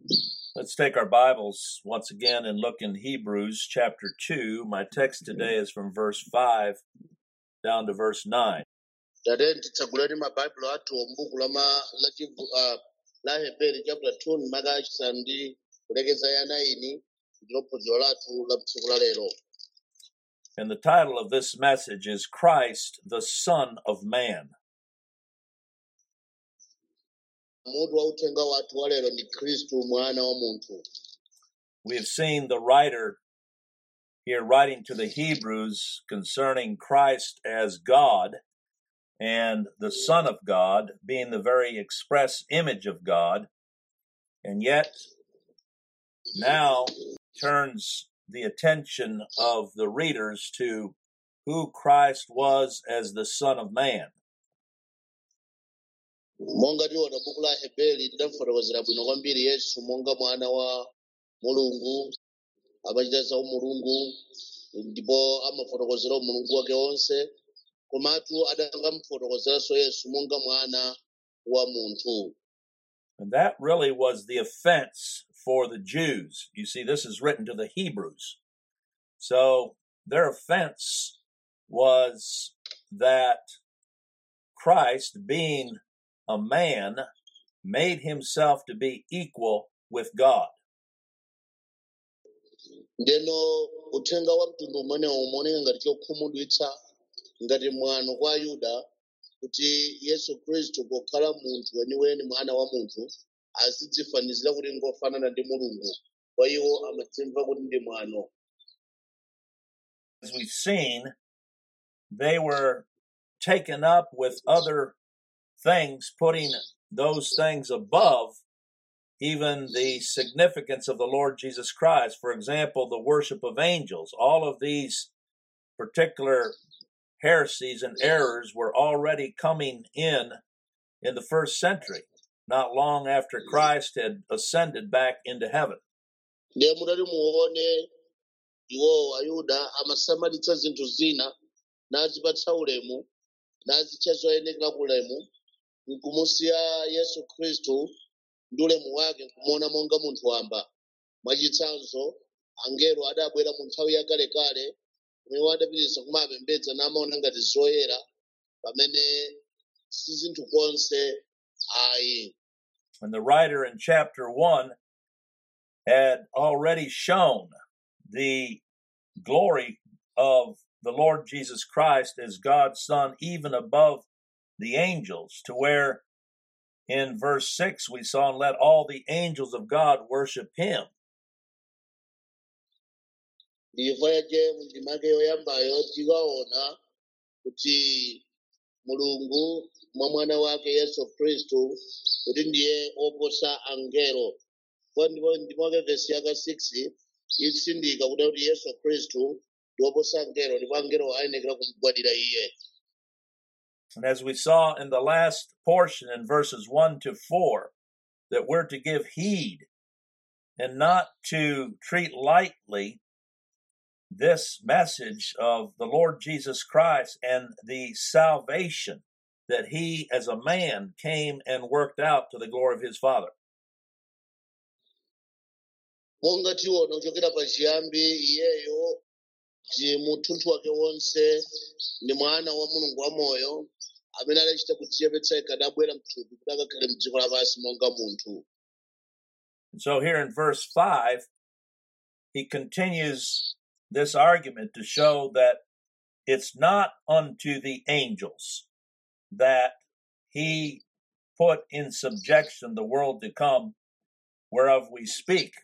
Let's take our Bibles once again and look in Hebrews chapter 2. My text today is from verse 5 down to verse 9. tate titsagulani mabaibulo athu m'buku la ma- la chivu- ah, la heberi chapter 2 maka achisanu ndi kulekeza ya 9 ndilo phunziro lathu la tsiku la lero And the title of this message is Christ, the Son of Man. mutu wa uthenga wathu wa lero ndi khristu mwana wa munthu We have seen the writer here writing to the Hebrews concerning Christ as God and the Son of God being the very express image of God, and yet now turns the attention of the readers to who Christ was as the Son of Man. monga tiona buku la heberi lidafotokozera bwino kwambiri yesu monga mwana wa mulungu amachita za umulungu ndipo amafotokozera umulungu wake wonse komatu adakamfotokozeranso yesu monga mwana wa munthu And that really was the offense for the Jews. You see, this is written to the Hebrews. So their offense was that Christ, being a man, made himself to be equal with God. ndeno uthenga wa mtundu umenewu umaoneka ngati chokhumudwitsa ngati mwano kwa ayuda kuti yesu khristu pokhala munthu weniweni mwana wa munthu azidzifanizira kuti ngofanana ndi mulungu kwa iwo amadzimva kuti ndi mwano As we've seen, they were taken up with other things, putting those things above even the significance of the Lord Jesus Christ. For example, the worship of angels. All of these particular heresies and errors were already coming in in the first century, not long after Christ had ascended back into heaven. ndiye mutati muone iwo ayuda amasamalitsa zinthu zina nazipatsa ulemu nazitcha zoyenekera ku ulemu nkumusiya yesu khristu ndi ulemu wake nkumuona monga munthu wamba mwachitsanzo angelo adabwera mu nthawi yakalekale kumene adapitiriza kumapembedza namaona ngati zoyera pamene si zinthu konse ayi And the writer in chapter 1 had already shown the glory of the Lord Jesus Christ as God's Son, even above the angels, to where in verse 6 we saw, and let all the angels of God worship him. ndiyimva yaje mu ndima yake yoyambayo tikaona kuti mulungu mwa mwana wake yesu khristu kuti ndiye oposa angelo kwa ndipo ndima yake vesi yaka 6 itsindika kuda kuti yesu khristu ndi oposa angelo ndipo angelo ayenekera kumugwadira iye And as we saw in the last portion in verses 1 to 4, that we're to give heed and not to treat lightly this message of the Lord Jesus Christ and the salvation that he, as a man, came and worked out to the glory of his Father. monga tiona kuchokera pachiyambi iyeyo ndi munthu wake wonse ndi mwana wa mulungu wamoyo amene adachita kudzichepetsa yekha adabwera mthupi kuti akakhale mdziko lapansi monga munthu And so here in verse 5, he continues this argument to show that it's not unto the angels that he put in subjection the world to come whereof we speak.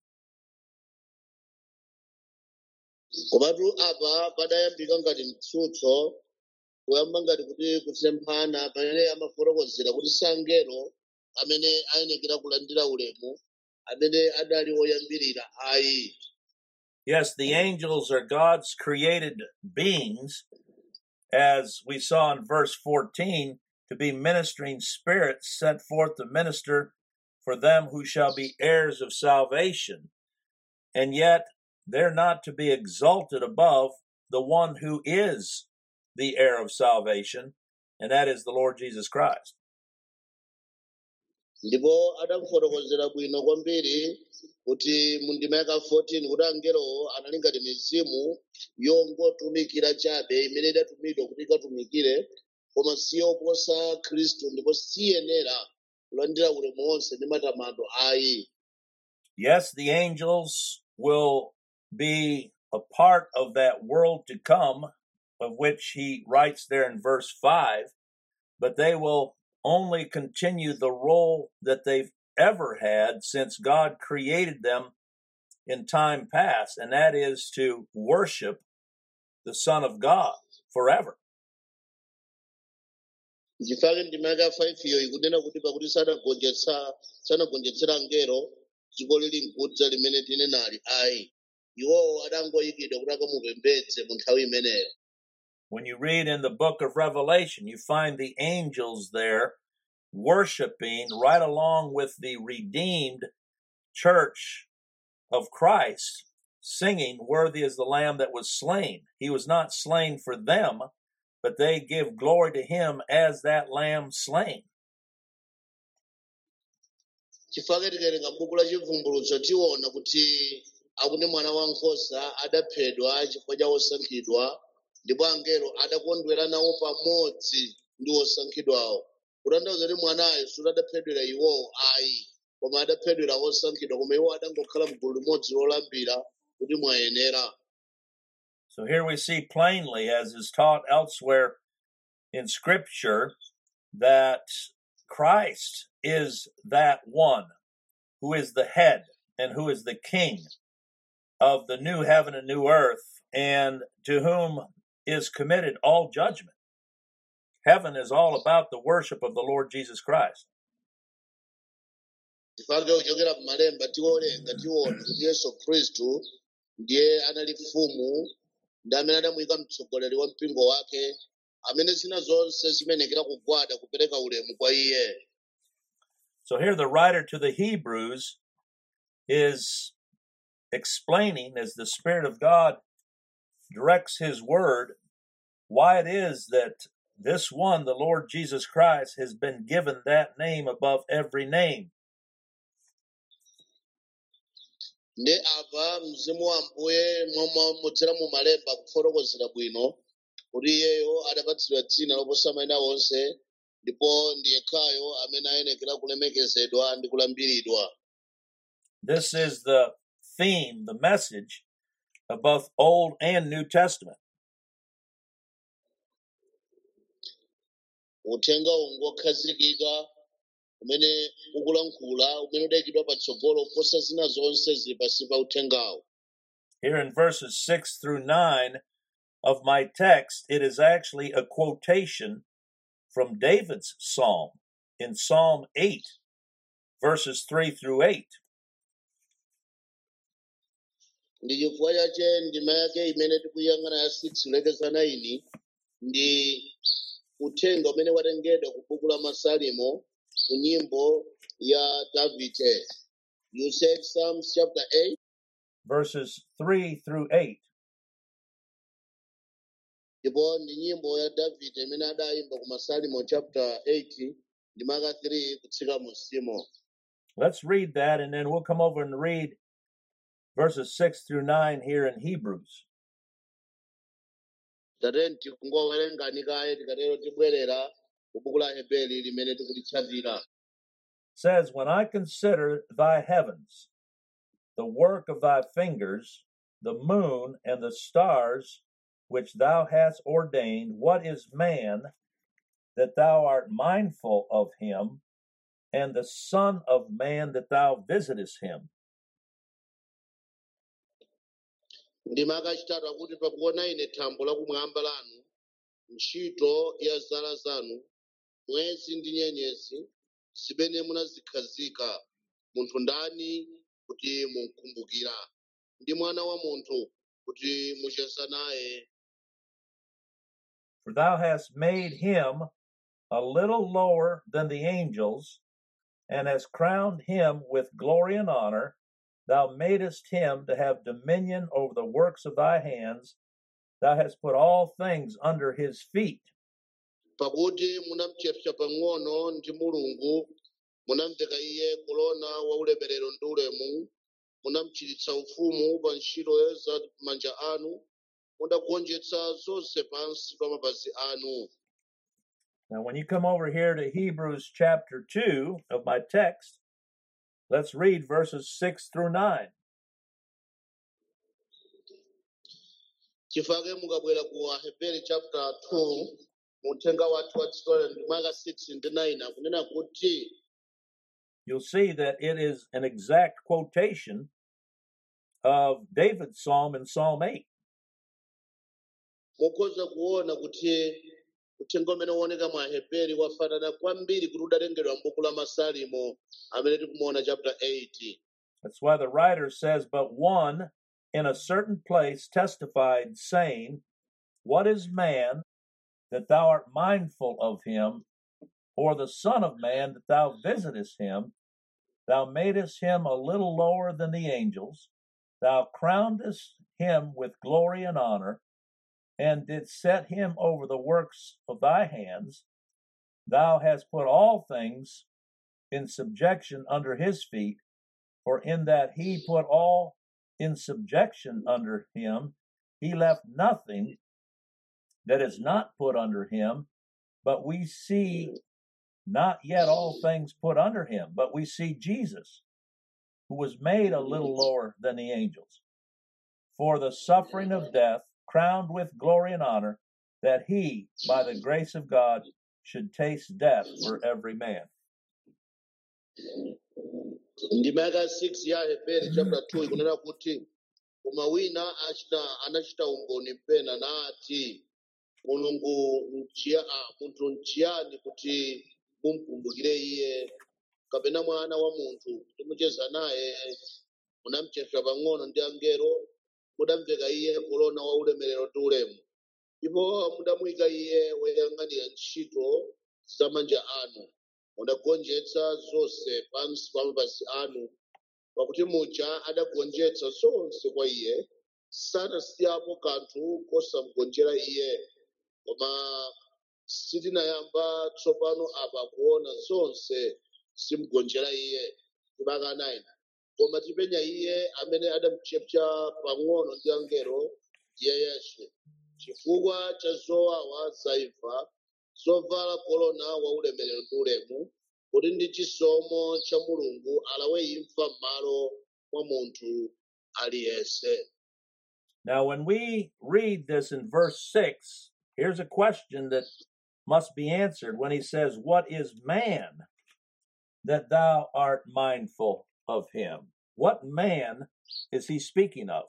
komatu apa padayambika ngati mtsutso kuyamba ngati kuti kusemphana pamene amafotokozera kuti sangelo amene ayenekera kulandira ulemu amene adali oyambirira ayi Yes, the angels are God's created beings, as we saw in verse 14, to be ministering spirits sent forth to minister for them who shall be heirs of salvation. And yet, they're not to be exalted above the one who is the heir of salvation, and that is the Lord Jesus Christ. ndipo adamufotokozera bwino kwambiri kuti mu ndima yaka 14 kuti angelowo anali ngati mizimu yongotumikira chabe imene idatumidwa kuti ikatumikire koma siyoposa khristu ndipo siyenera kulandira ulemu wonse ndi matamando ayi Yes, the angels will be a part of that world to come, of which he writes there in verse 5, but they will only continue the role that they've ever had since God created them in time past, and that is to worship the Son of God forever. ndichifake ndima yaka 5 iyo ikunena kuti pakuti sanagonjetsa sanagonjetsera angelo dziko lili nkudza limene tinenali ayi iwowo adangoyikidwa kuti akamupembedze mu nthawi imeneyo When you read in the book of Revelation, you find the angels there worshiping right along with the redeemed church of Christ, singing, Worthy is the Lamb that was slain. He was not slain for them, but they give glory to him as that Lamb slain. chifake tikawerenga buku la chivumbulutso tiona kuti akuti mwana wankhosa adaphedwa chifukwa cha osankhidwa ndipo angelo adakondwera nawo pamodzi ndi osankhidwawo kutanthauza kuti mwanayo sudadaphedwera iwowo ayi koma adaphedwera osankhidwa koma iwo adangokhala mgulu limodzi lolambira kuti mwayenera So here we see plainly, as is taught elsewhere in Scripture, that Christ is that one who is the head and who is the king of the new heaven and new earth, and to whom is committed all judgment. Heaven is all about the worship of the Lord Jesus Christ. chifake kuchokera m'malemba tiwolenga tiona kuti yesu khristu ndiye anali mfumu ndi amene adamuyika mtsogoleri wa mpingo wake amene zina zonse zimenekera kugwada kupereka ulemu kwa iye So here the writer to the Hebrews is explaining as the Spirit of God directs his word why it is that this one, the Lord Jesus Christ, has been given that name above every name. ndi apa mzimu wa mbuye modzera mu malemba kufotokozera bwino kuti iyeyo adapatsidwa dzina loposa mayina onse ndipo ndi yekhayo amene ayenekera kulemekezedwa ndi kulambiridwa This is the theme, the message of both Old and New Testament. uthenga ungokhazikika umene ukulankhula umene udayikidwa patsogolo kuposa zina zonse zili pansi pa uthengawo Here in verses 6 through 9 of my text, it is actually a quotation from David's psalm in Psalm 8, verses 3 through 8. ndi chifukwa chache ndima yake imene tikuyang'ana ya 6 kulekeza 9 ndi uthenga umene watengedwa ku buku la masalimo ku nyimbo ya davide you said psalms chapter 8 verses 3 through 8. ndipo ndi nyimbo ya davide imene adayimba ku masalimo chapter 8 ndima yaka 3 kutsika mu simo Let's read that and then we'll come over and read verses 6 through 9 here in Hebrews. tateni tikungowerengani kaye tikatero tibwerera ku buku la hebeli limene tikulitsatira It says, When I consider thy heavens, the work of thy fingers, the moon and the stars which thou hast ordained, what is man that thou art mindful of him, and the Son of Man that thou visitest him? ndima yakachitatu akuti pakuona ine thambo lakumwamba lanu ntchito ya zala zanu mwezi ndi nyenyezi zimene munazikhazika munthu ndani kuti munkumbukira ndi mwana wa munthu kuti mucheza naye For thou hast made him a little lower than the angels, and hast crowned him with glory and honor. Thou madest him to have dominion over the works of thy hands. Thou hast put all things under his feet. pakuti munamchepsa pang'ono ndi mulungu munamveka iye korona wa ulemerero ndi ulemu munamchiritsa ufumu pa ntchito za manja anu mudagonjetsa zonse pansi pa mapazi anu Now, when you come over here to Hebrews chapter 2 of my text, let's read verses 6 through 9. chifake mukabwera ku aheberi chapter 2 muthenga wathu wa tsikola ndi maka 6 ndi 9 akunena kuti You'll see that it is an exact quotation of David's psalm in Psalm 8. mukhoza kuona kuti uthenga umene uoneka mu aheberi wafanana kwambiri kuti udalengedwa m'buku la masalimo amene tikumuona chapter 8 That's why the writer says, But one in a certain place testified, saying, What is man that thou art mindful of him, or the Son of Man that thou visitest him? Thou madest him a little lower than the angels, thou crownedest him with glory and honor, and didst set him over the works of thy hands. Thou hast put all things in subjection under his feet. For in that he put all in subjection under him, he left nothing that is not put under him. But we see not yet all things put under him, but we see Jesus, who was made a little lower than the angels, for the suffering of death, crowned with glory and honor, that he, by the grace of God, should taste death for every man. ndima yaka 6 ya aheberi chapter 2 ikunena kuti koma wina achita anachita umboni pena nati mulungu nchiya ah, munthu nchiyani kuti mumkumbukire iye kapena mwana wa munthu kuti mucheza naye munamchepsa pang'ono ndi angelo mudamveka iye korona wa ulemerero ndi ulemu ndipo mudamuyika iye woyang'anira ntchito za manja anu mudagonjetsa zonse pansi pa mapazi anu pakuti muja adagonjetsa zonse kwa iye sanasiyapo kanthu kosamugonjera iye koma sitinayamba tsopano apa kuona zonse zimugonjera iye chimaka 9 koma tipenya iye amene adamuchepsa pang'ono ndi angelo ndiye yesu chifukwa cha zowawa zaifa zovala korona wa ulemerero ndi ulemu kuti ndi chisomo cha mulungu alawe imfa m'malo mwa munthu aliyense Now, when we read this in verse 6, here's a question that must be answered when he says, What is man that thou art mindful of him? What man is he speaking of?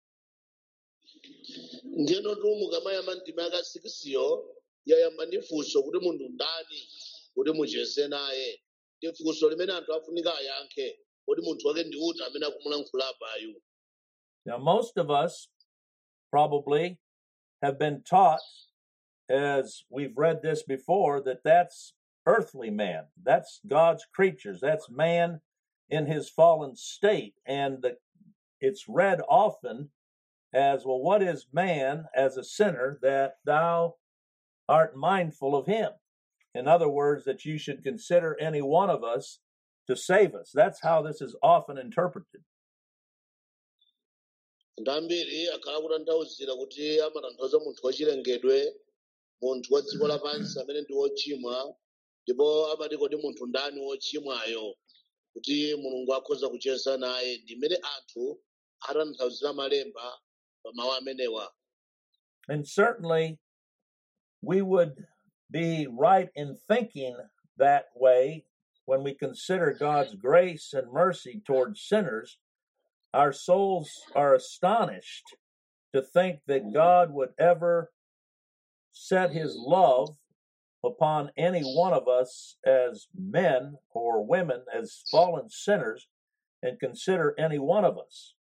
ndiyeno mukamayamba ndima yaka 6yo yayamba ndi funso kuti munthu ndani kuti mucheze naye ndi funso limene anthu afunika ayankhe kuti munthu wake ndi uti amene akumulankhula apayu Now, most of us probably have been taught, as we've read this before, that that's earthly man. That's God's creatures. That's man in his fallen state. And the, it's read often as, well, what is man as a sinner that thou art mindful of him? In other words, that you should consider any one of us to save us. That's how this is often interpreted. anthu ambiri akhala kutanthauzira kuti amatanthauza munthu wachilengedwe munthu wa dziko lapansi amene ndi wochimwa ndipo amati kodi munthu ndani wochimwayo kuti mulungu akhoza kucheza naye ndi mmene anthu atanthauzira malemba pa mawu amenewa And certainly we would be right in thinking that way when we consider God's grace and mercy towards sinners. Our souls are astonished to think that God would ever set his love upon any one of us as men or women, as fallen sinners, and consider any one of us.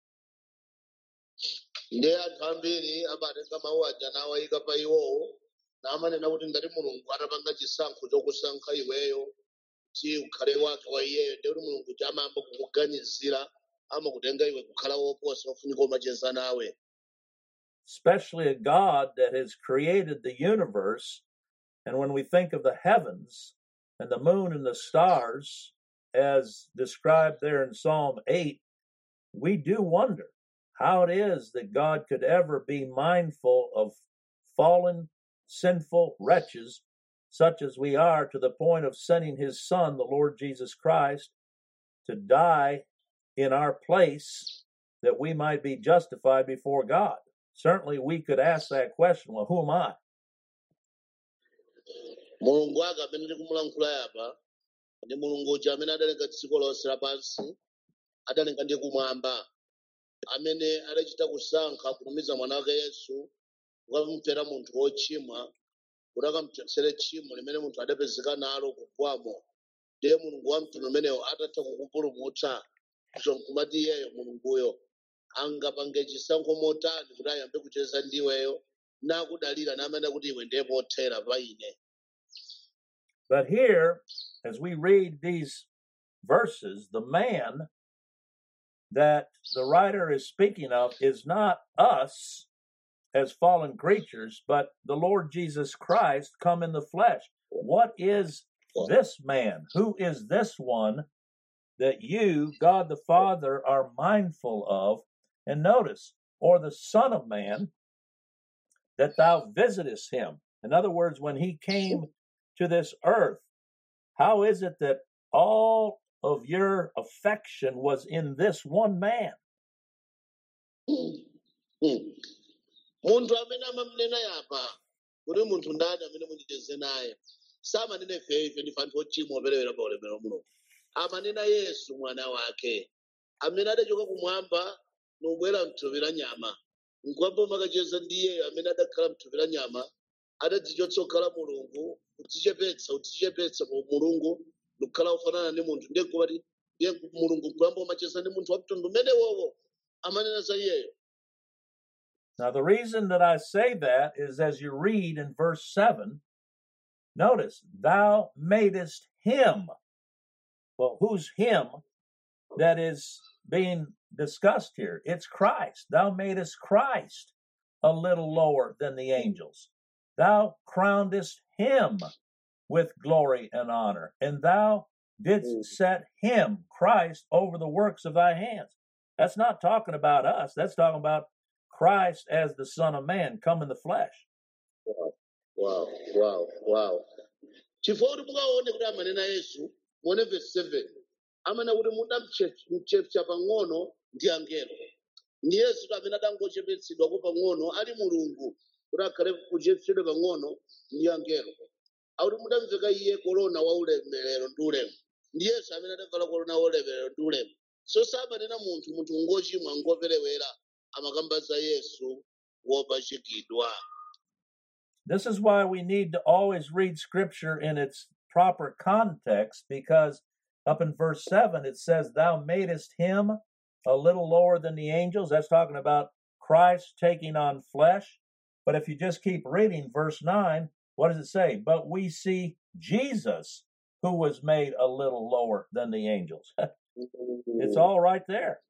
ndiye anthu ambiri amatenga mawu aja nawayika pa iwowo namanena kuti ngati mulungu atapanga chisankho chokusankha iweyo kuti ukhale wake wa iyeyo ndiye kuti mulungu ti amayamba kukuganizira amakutenga iwe kukhala woposa ofunika umacheza nawe especially a God that has created the universe. And when we think of the heavens, and the moon and the stars, as described there in Psalm 8, we do wonder how it is that God could ever be mindful of fallen, sinful wretches such as we are to the point of sending his Son, the Lord Jesus Christ, to die in our place that we might be justified before God. Certainly, we could ask that question well, who am I? mulungu wake amene tikumulankhula apa ndi mulungu uja amene adalenga dziko lonse lapansi adalenga ndi kumwamba amene adachita kusankha kutumiza mwana wake yesu kukamufera munthu wochimwa kuti akamupsere tchimo limene munthu adapezeka nalo kugwamo ndiye mulungu wa mtundu umenewo atatha kukupulumutsa so nkumati iyeyo mulunguyo angapange chisankho motani kuti ayambe kucheza ndiweyo nakudalira namene kuti iwe ndiye pothera pa ine But here, as we read these verses, the man that the writer is speaking of is not us as fallen creatures, but the Lord Jesus Christ come in the flesh. What is this man? Who is this one that you, God the Father, are mindful of? And notice, or the Son of Man, that thou visitest him. In other words, when he came to this earth, how is it that all of your affection was in this one man? Hmm. munthu amene amamunena yapa kuti munthu ndani amene mundicheze naye samanena ife ife ndife anthu ochimwa operewera pa ulemerero wa mulungu amanena yesu mwana wake amene adachoka kumwamba nobwera mthupi la nyama nkwamba makacheza ndi iyeyo amene adakhala mthupi la nyama adadzichotsa kukhala mulungu kudzichepetsa kudzichepetsa kwa mulungu ndikukhala kufanana ndi munthu ndiye kumati ndiye mulungu nkuyamba umacheza ndi munthu wa mtundu umenewowo amanena za iyeyo Now, the reason that I say that is as you read in verse 7, notice, thou madest him. Well, who's him that is being discussed here? It's Christ. Thou madest Christ a little lower than the angels. Thou crownedest him with glory and honor, and thou didst set him, Christ, over the works of thy hands. That's not talking about us. That's talking about Christ as the Son of Man come in the flesh. wow wow wow chifukwa kuti mukaone kuti amanena yesu muone verse 7 amanena kuti mudamchepsa pang'ono ndi angelo ndi yesu kuti amene adangochepetsedwako pang'ono ali mulungu kuti akhale kuchepetsedwa pang'ono ndi angelo akuti mudamveka iye korona wa ulemerero ndi ulemu ndi yesu amene adavala korona wa ulemerero ndi ulemu so samanena munthu munthu ngochimwa ngoperewera amakamba za yesu wopachikidwa This is why we need to always read Scripture in its proper context, because up in verse 7 it says, Thou madest him a little lower than the angels. That's talking about Christ taking on flesh. But if you just keep reading verse 9, what does it say? But we see Jesus, who was made a little lower than the angels. it's all right there.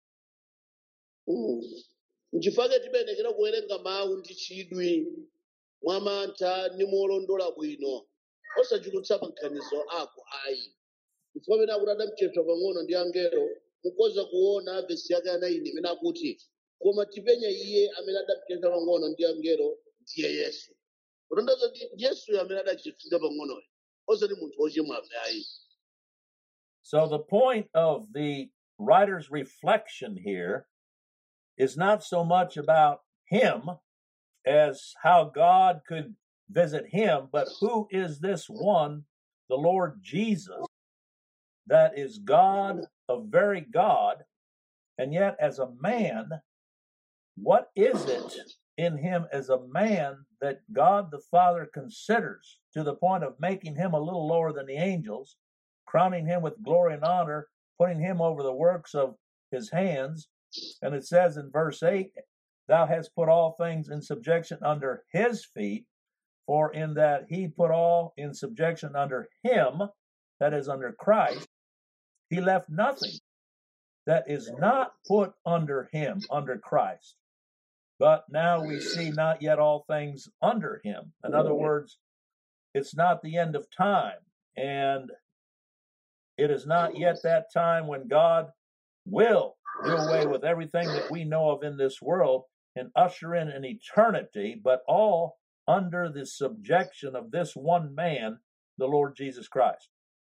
nchifukwa timayenekera kuwerenga mawu ndi chidwi mwamantha ndi molondola bwino osachulutsa maganizo ako ayi chifukwa pamene akuti adamuchepsa pang'ono ndi angelo mukoza kuona vesi yake anaini imene akuti koma tipenya iye amene adamuchepsa pang'ono ndi angelo ndiye yesu kutanthauza ndi yesuyo amene adachepsidwa pang'onoyo osati munthu wochimwafe ayi So the point of the writer's reflection here is not so much about him as how God could visit him, but who is this one, the Lord Jesus, that is God, a very God, and yet as a man, what is it in him as a man that God the Father considers to the point of making him a little lower than the angels, crowning him with glory and honor, putting him over the works of his hands? And it says in verse 8, Thou hast put all things in subjection under his feet, for in that he put all in subjection under him, that is, under Christ, he left nothing that is not put under him, under Christ. But now we see not yet all things under him. In other words, it's not the end of time. and it is not yet that time when God will do away with everything that we know of in this world and usher in an eternity, but all under the subjection of this one man, the Lord Jesus Christ.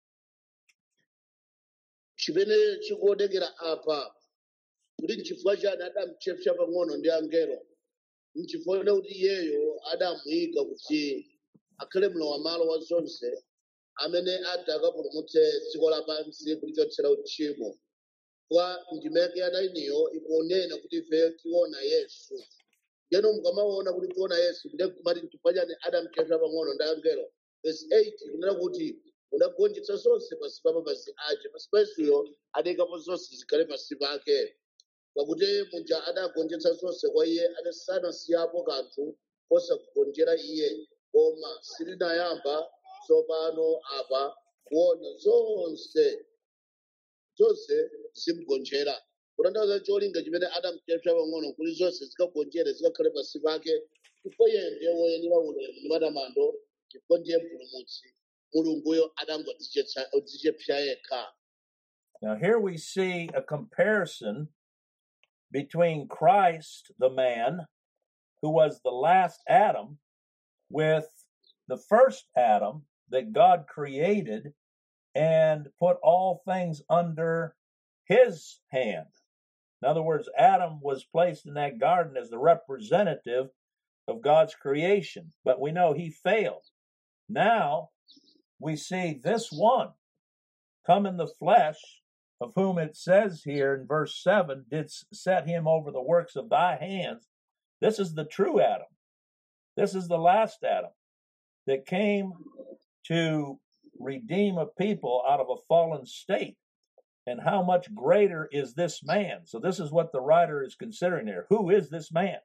chimene chikuonekera apa kuti nchifukwa chani adamuchepsa pang'ono ndi angelo nchifukwa kuti iyeyo adamuyika kuti akhale mlowam'malo wa zonse amene ati akapulumutse dziko lapansi kulichotsera uchimo kwa ndimeke adainiyo ikunena kuti ife tiona yesu ndeno mukamaona kuti tiona yesu ndiye kumati nchifukwa chani adamuchepsa pang'ono ndi angelo verse 8 kunena kuti unagonjetsa zonse pasi pa mapazi ake pasi pa yesuyo adayikapo zonse zikhale pasi pake pakuti muja adagonjetsa zonse kwa iye adasanasiyapo kanthu kosakugonjera iye koma silinayamba tsopano apa kuona zonse zonse zimugonjera kutanthauza cholinga chimene adamuchepsa pang'ono kuti zonse zikagonjere zikakhale pasi pake chifukwa iye ndiye woyenera ulemu ndi matamando chifukwa ndiye mpulumutsi mulunguyo adangodzichepsa yekha Now, here we see a comparison between Christ, the man, who was the last Adam, with the first Adam that God created and put all things under his hand. In other words, Adam was placed in that garden as the representative of God's creation, but we know he failed. Now we see this one come in the flesh, of whom it says here in verse 7 did set him over the works of thy hands. This is the true Adam. This is the last Adam that came to redeem a people out of a fallen state. And how much greater is this man? So, this is what the writer is considering here. Who is this man?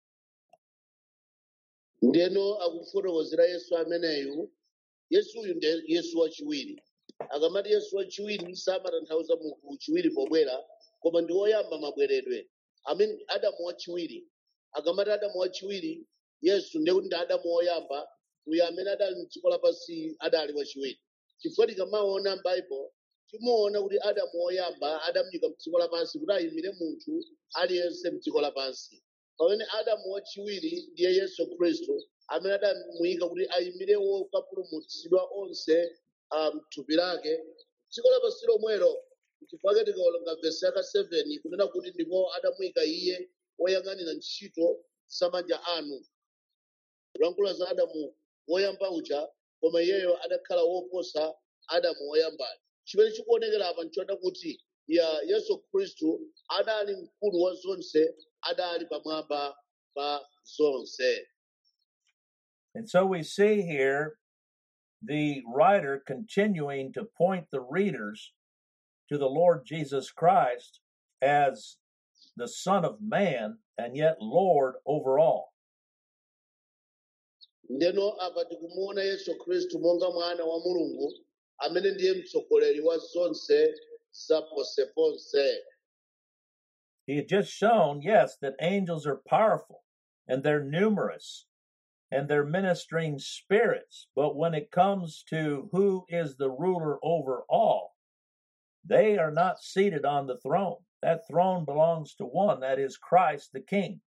ndeno akufotokozera yesu ameneyu yesuyu ndiye yesu wachiwiri akamati yesu wachiwiri samatanthauza munthu chiwiri pobwera koma ndi woyamba mabweredwe amene adamu wachiwiri akamati adamu wachiwiri yesu ndiye kuti ndi adamu woyamba uyo amene adali mdziko lapansi adali wachiwiri chifukwa tikamaona m'baibulo timuona kuti adamu woyamba adamuyika mdziko lapansi kuti ayimire munthu aliyense mdziko lapansi pamene adamu wachiwiri ndiye yesu khristu amene adamuyika kuti ayimire wokapulumutsidwa onse ah, m'thupi lake dziko lapansi lomwelo chifukwa tikawerenga vesi yaka 7 kunena kuti ndipo adamuyika iye woyang'anira ntchito zamanja anu kulankhula za adamu woyamba uja koma iyeyo adakhala woposa adamu woyambayo chimene chikuonekera apa nchoda kuti ya yesu khristu adali mkulu wa zonse adali pamwamba pa zonse And so we see here the writer continuing to point the readers to the Lord Jesus Christ as the Son of Man and yet Lord over all. ndeno apa tikumuona yesu khristu monga mwana wa mulungu amene ndiye mtsogoleri wa zonse zaponseponse He had just shown, yes, that angels are powerful and they're numerous and they're ministering spirits. But when it comes to who is the ruler over all, they are not seated on the throne. That throne belongs to one, that is Christ the King.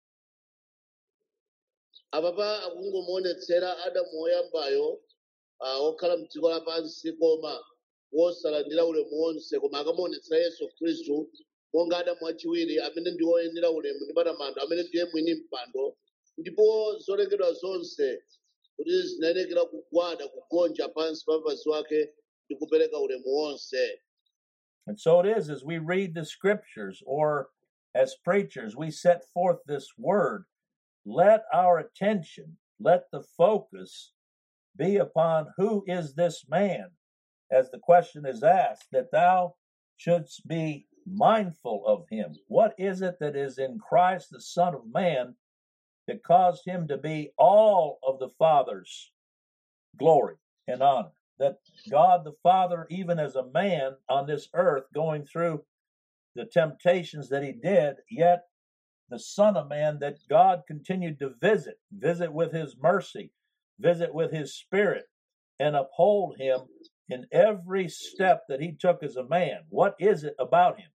apapa akungomuonetsera adamu woyambayo ah, wokhala mdziko lapansi koma wosalandira ulemu wonse koma akamuonetsera yesu khristu monga adamu wachiwiri amene ndi woyenera ulemu ndi matamando amene ndiye mwini mpando ndipo zolengedwa zonse kuti zinayenekera kugwada kugonja pansi pa mapazi wake ndi kupereka ulemu wonse And so it is as we read the scriptures or as preachers, we set forth this word. Let our attention, let the focus be upon who is this man, as the question is asked, that thou shouldst be mindful of him. What is it that is in Christ, the Son of Man, that caused him to be all of the Father's glory and honor? That God the Father, even as a man on this earth, going through the temptations that he did, yet the Son of Man that God continued to visit, visit with his mercy, visit with his spirit, and uphold him in every step that he took as a man. What is it about him?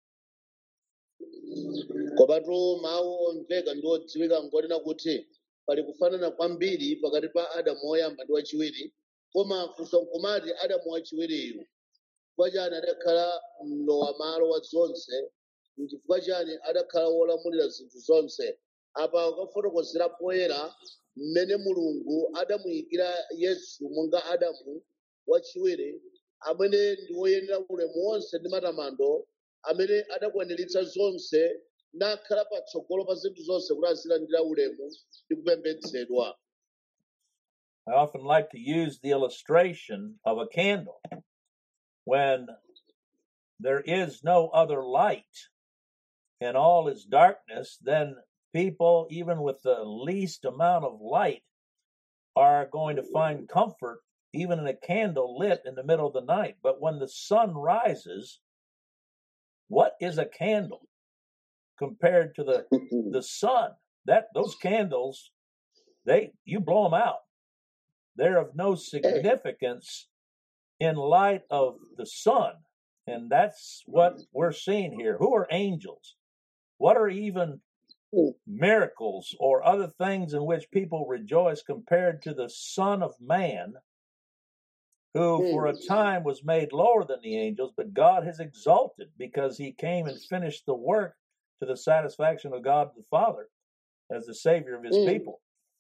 komatu mawu omveka ndi odziwika ngonena kuti pali kufanana kwambiri pakati pa adamu woyamba ndi wachiwiri koma funso nkumati adamu wachiwiriyu chifukwa chani adakhala mlowa malo wa zonse nchifukwa chani adakhala wolamulira zinthu zonse apa ukafotokozera poyera mmene mulungu adamuyikira yesu monga adamu wachiwiri amene ndi woyenera ulemu wonse ndi matamando amene adakwaniritsa zonse nakhala patsogolo pa zinthu zonse kuti azilandira ulemu ndi kupembedzedwa I often like to use the illustration of a candle. When there is no other light and all is darkness, then people, even with the least amount of light, are going to find comfort even in a candle lit in the middle of the night. But when the sun rises, what is a candle compared to the the sun? That those candles, they you blow them out. They're of no significance in light of the sun. And that's what we're seeing here. Who are angels? What are even miracles or other things in which people rejoice compared to the Son of Man, who for a time was made lower than the angels, but God has exalted because he came and finished the work to the satisfaction of God the Father as the Savior of his people.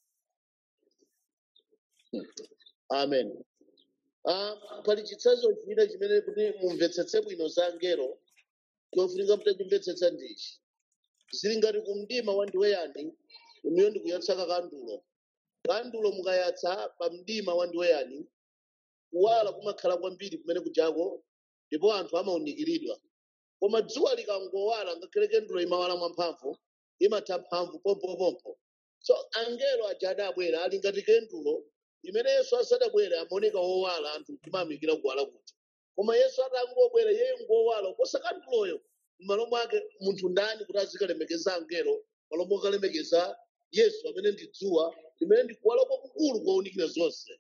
amen Ah, pali chitsanzo china chimene kuti mumvetsetse bwino za angelo chofunika mutachimvetsetsa ndichi zili ngati kumdima wa ndiweyani umiyo ndikuyatsaka kandulo kandulo mukayatsa pa mdima wa ndiweyani kuwala kumakhala kwambiri kumene kujako ndipo anthu amawunikiridwa koma dzuwa likangowala ngakhale kandulo imawala mwamphamvu imatha mphamvu pompopompo so angelo aja adabwera ali ngati kandulo imene yesu asadabwere amaoneka wowala anthu timamikira kuwala kuti koma yesu atangobwera yeye ngowala kuposa kanduloyo m'malo mwake munthu ndani kuti azikalemekeza angelo malo mokalemekeza yesu amene ndi dzuwa limene ndi kuwala kwakukulu kwaunikira zonse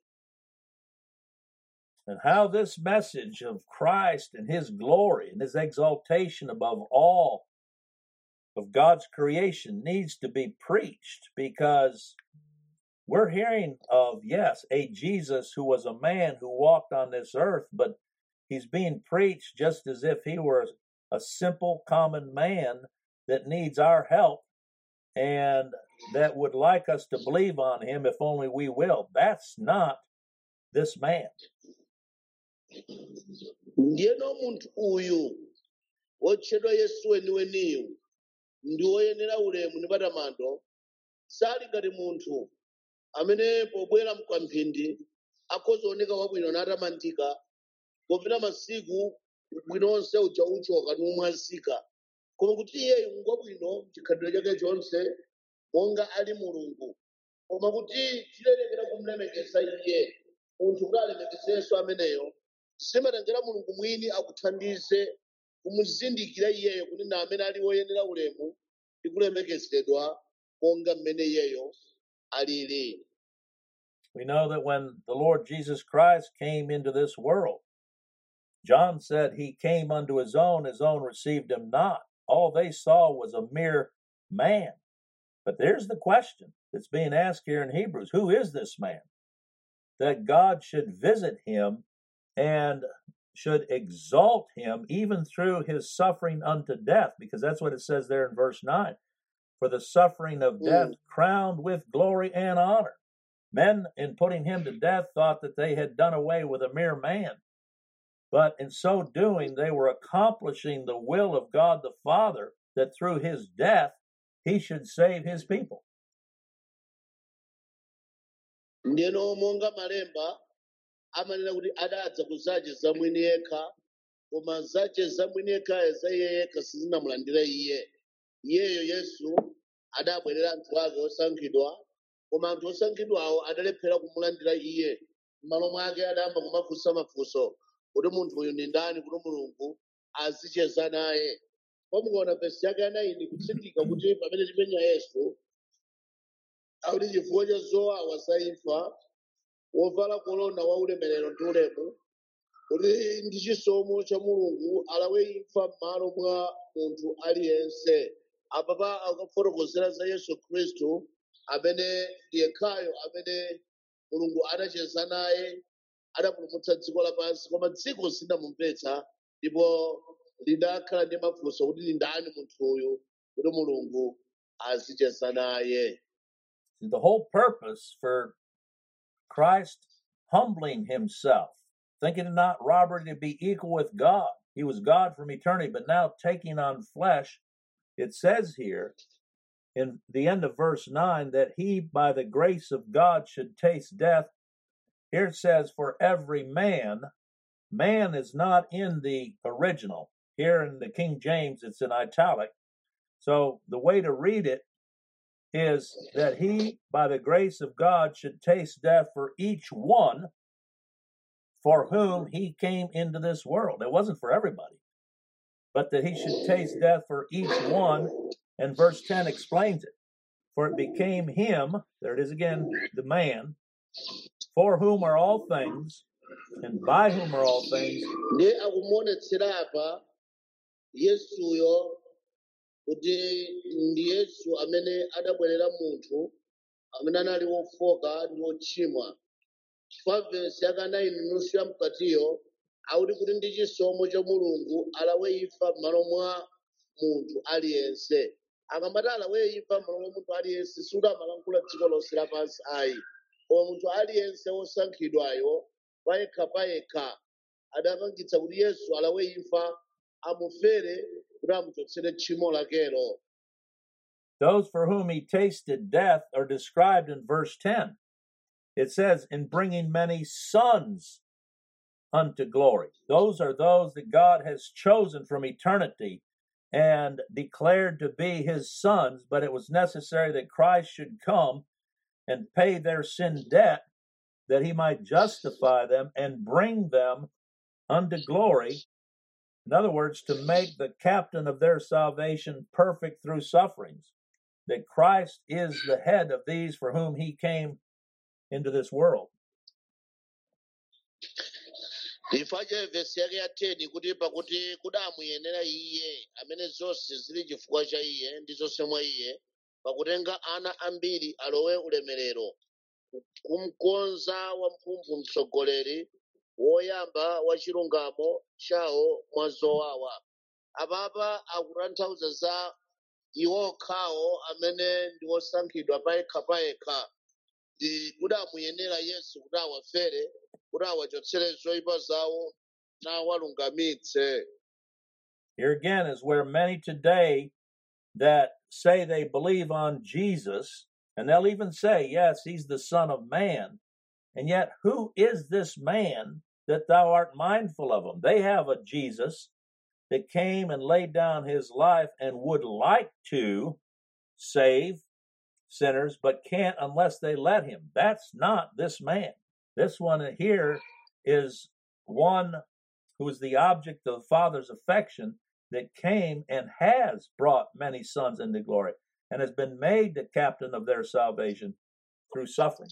and how this message of Christ and his glory and his exaltation above all of God's creation needs to be preached because we're hearing of, yes, a Jesus who was a man who walked on this earth, but he's being preached just as if he were a simple, common man that needs our help and that would like us to believe on him if only we will. That's not this man. ndiyeno munthu uyu wotchedwa yesu weniweniyu ndi woyenera ulemu ndi matamando sali ngati munthu amene pobwera mkwamphindi akhoza oneka wabwino natamandika popita masiku bwino onse uja uchoka numwazika koma kuti iyeyu ngwabwino chikhalidwe chake chonse monga ali mulungu koma kuti tilerekera kumlemekeza iye munthu kuti alemekezenso ameneyo zimatengera mulungu mwini akuthandize kumuzindikira iyeyo kuti na amene ali woyenera ulemu ndi kulemekezedwa monga mmene iyeyo alili We know that when the Lord Jesus Christ came into this world, John said he came unto his own, his own received him not. All they saw was a mere man. But there's the question that's being asked here in Hebrews Who is this man? That God should visit him and should exalt him even through his suffering unto death, because that's what it says there in verse 9. For the suffering of death crowned with glory and honor. Men, in putting him to death, thought that they had done away with a mere man. But in so doing, they were accomplishing the will of God the Father, that through his death, he should save his people. ndiyeno monga malemba amanena kuti adadza kuzache za mwini yekha koma zache za mwini yekhayo za iye yekha sizinamulandira iye iyeyo yesu adabwerera anthu ake osankhidwa koma anthu osankhidwawo adalephera kumulandira iye m'malo mwake adayamba kumafunsa mafunso kuti munthu uyu ndi ndani kuti mulungu azicheza naye pamukaona vesi yake anayi kutsindika kuti pamene timenya yesu akuti chifukwa cha zowawa za imfa wovala kolona wa ulemerero ndi ulemu kuti ndi chisomo cha mulungu alawe imfa m'malo mwa munthu aliyense apapa akufotokozera za yesu khristu amene ndi yekhayo amene mulungu adacheza naye adapulumutsa dziko lapansi koma dziko silinamumvetsa ndipo lidakhala ndi mafunso kuti ndi ndani munthu uyu kuti mulungu azicheza naye The whole purpose for Christ humbling himself, thinking it not robbery to be equal with God. He was God from eternity, but now taking on flesh, it says here in the end of verse 9 that he, by the grace of God, should taste death. Here it says, for every man, man is not in the original. Here in the King James, it's in italic. So the way to read it is that he, by the grace of God, should taste death for each one for whom he came into this world. It wasn't for everybody, but that he should taste death for each one. And verse 10 explains it. For it became him, there it is again, the man, for whom are all things, and by whom are all things, ndi akumuonetsera apa yesuyo kuti ndi yesu amene adabwerera munthu amene anali wofoka ndi wochimwa chifukwa vesi yakanayi nusu ya mkatiyo akuti kuti ndi chisomo cha mulungu alawe imfa m'malo mwa munthu aliyense akamati alawe imfa m'malo mwa munthu aliyense suti amalankhula dziko lonse lapansi ayi koma munthu aliyense wosankhidwayo payekha payekha adapangitsa kuti yesu alawe imfa amufere kuti amuchotsere tchimo lakelo those for whom he tasted death are described in verse 10. It says, in bringing many sons unto glory. Those are those that God has chosen from eternity and declared to be his sons, but it was necessary that Christ should come and pay their sin debt that he might justify them and bring them unto glory. In other words, to make the captain of their salvation perfect through sufferings. That Christ is the head of these for whom he came into this world. chifukwa cha vesi yake ya 10 kuti pakuti kudamuyenera iye amene zonse zili chifukwa cha iye ndi zonse mwa iye pakutenga ana ambiri alowe ulemerero kumkonza wamphumphu mtsogoleri woyamba wa chilungamo chawo mwa zowawa apapa akutanthauza za iwo okhawo amene ndi osankhidwa payekha payekha ndi kudamuyenera yesu kuti awafere kuti awachotsere zoyipa zawo nawalungamitse Here again is where many today that say they believe on Jesus, and they'll even say, Yes, he's the Son of Man. And yet, who is this man that thou art mindful of him? They have a Jesus that came and laid down his life and would like to save sinners, but can't unless they let him. That's not this man. This one here is one who is the object of the Father's affection that came and has brought many sons into glory and has been made the captain of their salvation through suffering.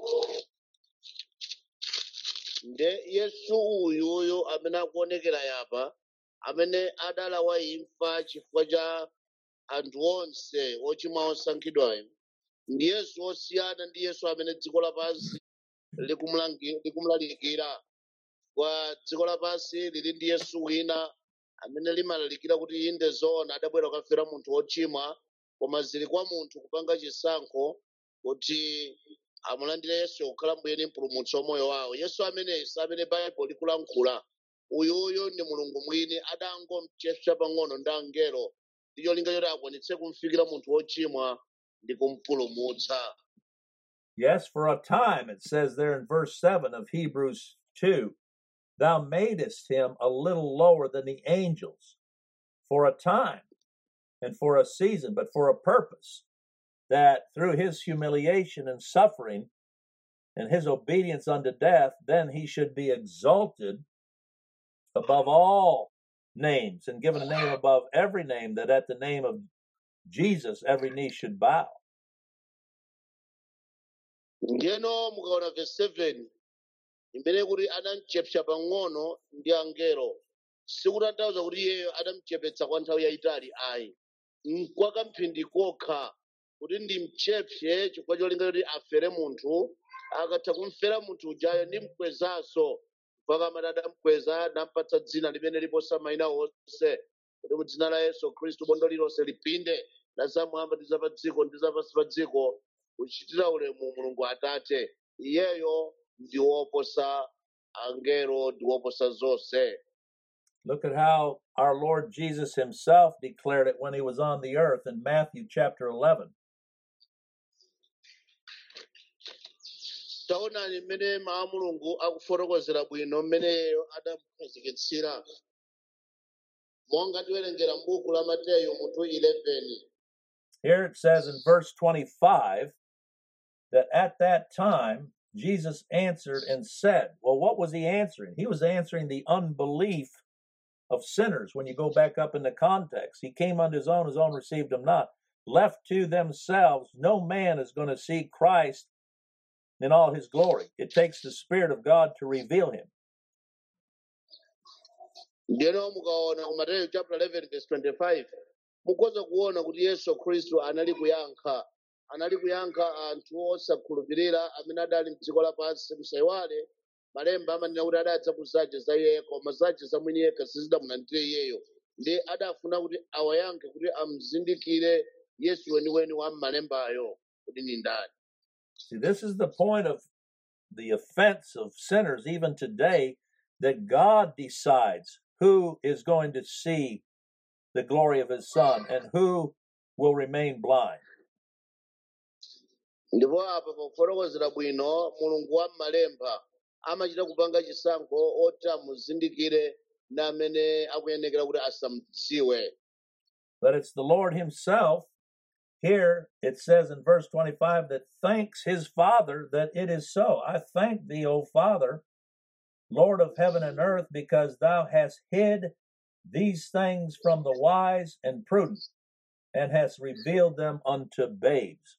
nde yesu uyuyu amene akuonekera yapa amene adalawa imfa chifukwa cha anthu onse ochimwa osankhidwayo ndi yesu osiyana ndi yesu amene dziko lapansi likumlangi- likumulalikira kwa dziko lapansi lili ndi yesu wina amene limalalikira kuti inde zoona adabwera kukafera munthu wochimwa koma zili kwa munthu kupanga chisankho kuti amulandire yesu kukhala mbuye ndi mpulumutsi wa moyo wawo yesu ameneyi si amene baibulo likulankhula uyuyu ndi mulungu mwini adangomchepsa pang'ono ndi angelo ndi cholinga choti akwanitse kumfikira munthu wochimwa ndi kumpulumutsa Yes, for a time, it says there in verse 7 of Hebrews 2, thou madest him a little lower than the angels for a time and for a season, but for a purpose, that through his humiliation and suffering and his obedience unto death, then he should be exalted above all names and given a name above every name, that at the name of Jesus every knee should bow. ndiyeno mukaona verse 7 imene kuti anamuchepsa pang'ono ndi angelo sikutanthauza kuti iyeyo anamuchepetsa kwa nthawi yayitali ayi nkwa kamphindi kokha kuti ndimchepse chifukwa cholinga kuti afere munthu akatha kumfera munthu ujayo ndimkwezanso mpaka amati adamukweza nampatsa dzina limene liposa mayina onse kuti mu dzina la yesu khristu bondo lilonse lipinde la zamwamba ndi zapa dziko ndi zapansi pa dziko kuchitira ulemu mulungu atate iyeyo ndi woposa angelo ndi woposa zonse Look at how our Lord Jesus himself declared it when he was on the earth in Matthew chapter 11. taonani mmene mawu a mulungu akufotokozera bwino mmeneyo adamukhazikitsira monga tiwerengera m'buku la mateyu mutu 11 Here it says in verse 25 that at that time Jesus answered and said, Well, what was he answering? He was answering the unbelief of sinners when you go back up in the context. He came unto his own, his own received him not. Left to themselves, no man is going to see Christ in all his glory. It takes the Spirit of God to reveal him. ndiyeno mukaona ku mateyu chapter 11 verse 25 mukhoza kuona kuti yesu khristu anali kuyankha anali kuyankha anthu osakhulupirira amene adali mdziko lapansi musayiwale malemba amanena kuti adadza kuzace za iyeyo koma zace za mwini yekha sizidamulandire iyeyo ndi adafuna kuti awayankhe kuti amzindikire yesu weniweni wa m'malembayo kuti ni ndani See, this is the point of the offense of sinners even today that God decides who is going to see the glory of his Son and who will remain blind. ndipo apa pofotokozera bwino mulungu wa m'malemba amachita kupanga chisankho oti amuzindikire ndi amene akuyenekera kuti asamudziwe But it's the Lord himself. Here it says in verse 25 that thanks his Father that it is so. I thank thee, O Father, Lord of heaven and earth, because thou hast hid these things from the wise and prudent and hast revealed them unto babes.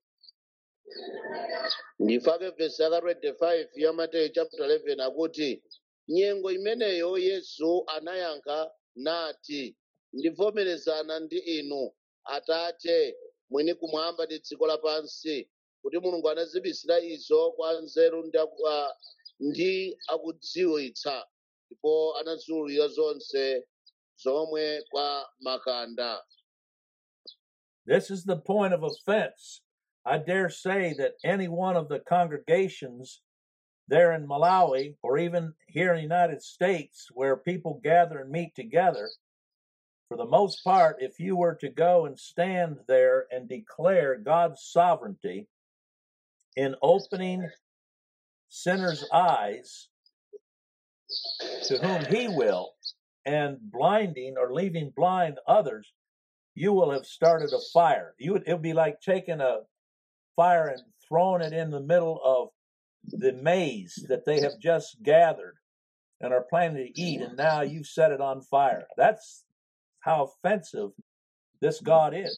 ndifake vesi yaka 25 ya mateyu chapter 11 akuti nyengo imeneyo yesu anayankha nati ndivomerezana ndi inu atate mwini kumwamba ndi dziko lapansi kuti mulungu anazibisira izo kwa nzeru ndi aku- ah, ndi akudziwitsa ndipo anaziwulula zonse zomwe kwa makanda This is the point of offense. I dare say that any one of the congregations there in Malawi or even here in the United States where people gather and meet together, for the most part, if you were to go and stand there and declare God's sovereignty in opening sinners' eyes to whom He will and blinding or leaving blind others, you will have started a fire. You would, it would be like taking a fire and throwing it in the middle of the maize that they have just gathered and are planning to eat, and now you've set it on fire. That's how offensive this God is.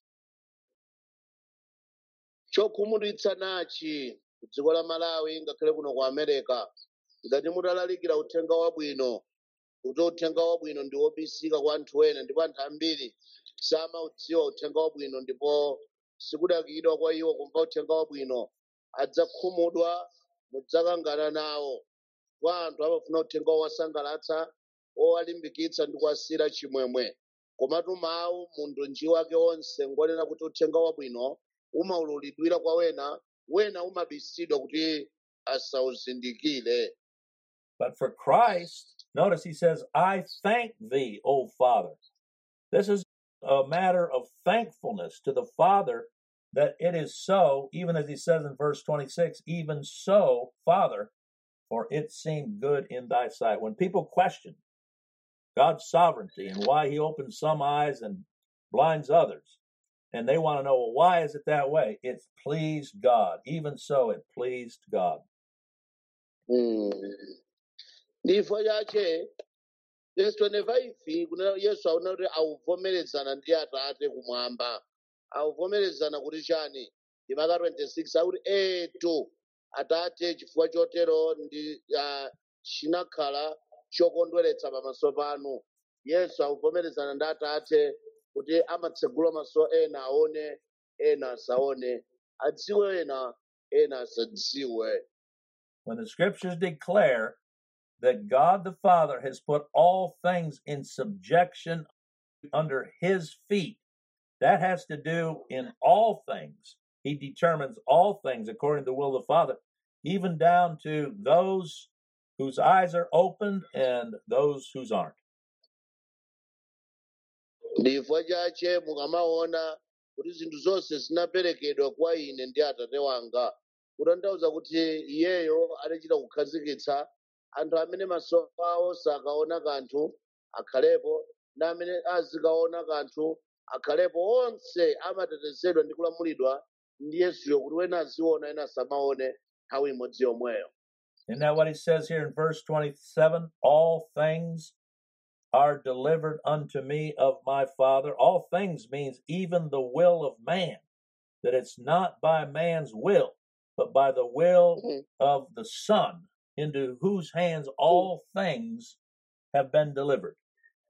chokhumudwitsa nachi ku dziko la malawi ngakhale kuno ku america ngati mutalalikira uthenga wabwino kuti uthenga wabwino ndi wobisika kwa anthu ena ndipo anthu ambiri samaudziwa uthenga wabwino ndipo sikudakidwa kwa iwo kumva uthenga wabwino adzakhumudwa mudzakangana nawo kwa anthu amafuna uthenga owasangalatsa owalimbikitsa ndi kuwasira chimwemwe komatu mawu mundunji wake onse ngonena kuti uthenga wabwino umaululidwira kwa wena wena umabisidwa kuti asauzindikire But for Christ, notice he says, I thank thee, O Father. This is a matter of thankfulness to the Father that it is so, even as he says in verse 26, even so, Father, for it seemed good in thy sight. When people question God's sovereignty and why he opens some eyes and blinds others, and they want to know, well, why is it that way? It's pleased God. Even so, it pleased God. Mm. ndifo chache verse 25 kuna yesu aona kuti auvomerezana ndi atate kumwamba auvomerezana kuti chani ndimaka 26 akuti etu atate chifukwa chotero ndi ah, chinakhala chokondweretsa pamaso panu yesu akuvomerezana ndi atate kuti amatsegula maso ena aone ena asaone adziwe ena ena asadziwe When the scriptures declare that God the Father has put all things in subjection under his feet, that has to do in all things. He determines all things according to the will of the Father, even down to those whose eyes are opened and those whose aren't. ndi chifukwa chache mukamaona kuti zinthu zonse zinaperekedwa kwa ine ndi atate wanga kutanthauza kuti iyeyo adachita kukhazikitsa anthu amene maso awo sakaona kanthu akhalepo na amene azikaona kanthu akhalepo onse amatetezedwa ndi kulamulidwa ndi yesuyo kuti wena aziona ena asamaone nthawi imodzi yomweyo Isn't that what he says here in verse 27? All things are delivered unto me of my Father. All things means even the will of man, that it's not by man's will, but by the will Mhm. of the Son, into whose hands all things have been delivered.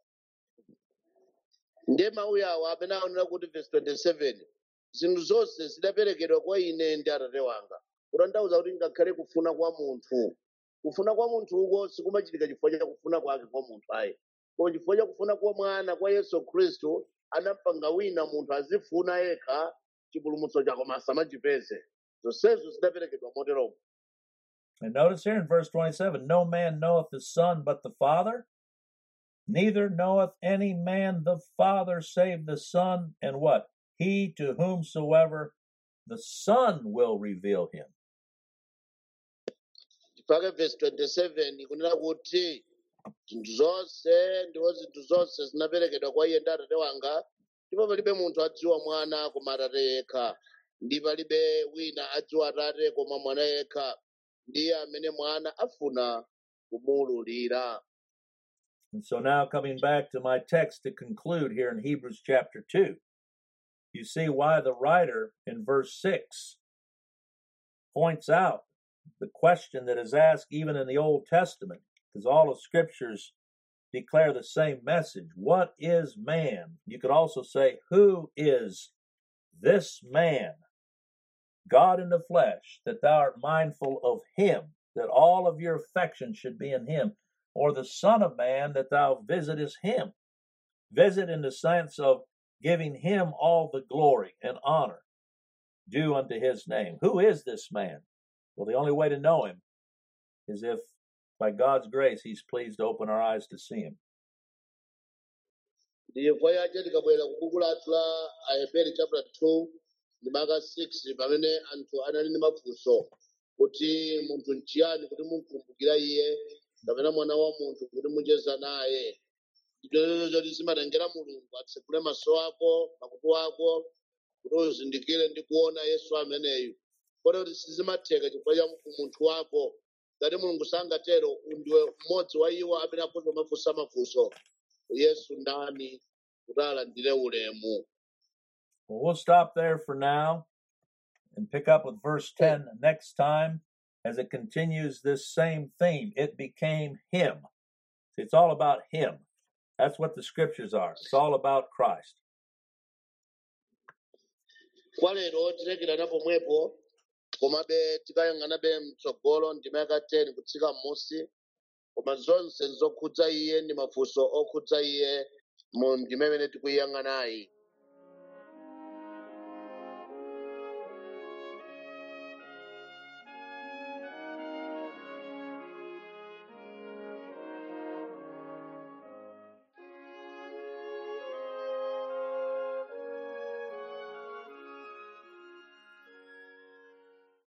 ndiye mawu awo amene aonera kuti verse 27 zinthu zonse zidaperekedwa kwa ine ndi atate wanga kutanthauza kuti ngakhale kufuna kwa munthu kufuna kwa munthu uko sikumachitika chifukwa cha kufuna kwake kwa munthu ayi koma chifukwa cha kufuna kwa mwana kwa yesu khristu anampanga wina munthu azifuna yekha chipulumutso chako koma asamachipeze zonsezo zidaperekedwa moteromo And notice here in verse 27 No man knoweth the Son but the Father, neither knoweth any man the Father save the Son, and what? He to whomsoever the Son will reveal him. chifukwa verse 27 ikunena kuti zinthu zonse ndiwo zinthu zonse zinaperekedwa kwa iye ndi atate wanga ndipo palibe munthu adziwa mwana koma atate yekha ndi palibe wina adziwa atate koma mwana yekha ndiye amene mwana afuna kumuwululira And so now coming back to my text to conclude here in Hebrews chapter 2, you see why the writer in verse 6 points out the question that is asked even in the Old Testament, because all of scriptures declare the same message. What is man? You could also say, Who is this man, God in the flesh, that thou art mindful of him, that all of your affection should be in him, or the Son of Man, that thou visitest him? Visit in the sense of giving him all the glory and honor due unto his name. Who is this man? Well, the only way to know him is if by God's grace he's pleased to open our eyes to see him. ndiye chifukwa chache tikabwera ku buku lathu la aheberi chapter 2 ndi maka 6 pamene anthu anali ndi mafunso kuti munthu nchiyani kuti mumkumbukira iye kapena mwana wa munthu kuti mucheza naye nditolezo choti zimatengera mulungu atsekule maso ako makutu ako kuti uzindikire ndi kuona yesu ameneyu kodi kuti sizimatheka chifukwa cha munthu wako ngati mulungu sangatero ndiwe mmodzi wa iwo amene akhoza mafunsa mafunso yesu ndani kuti alandire ulemu Well, we'll stop there for now and pick up with verse 10 next time as it continues this same theme. It became him. See, It's all about him. That's what the scriptures are. It's all about Christ. kwa lero tilekera pomwepo komabe tikayang'anabe mtsogolo ndima yaka 10 kutsika m'musi koma zonse zokhudza iye ndi mafunso okhudza iye mu ndima imene tikuyiyang'anayi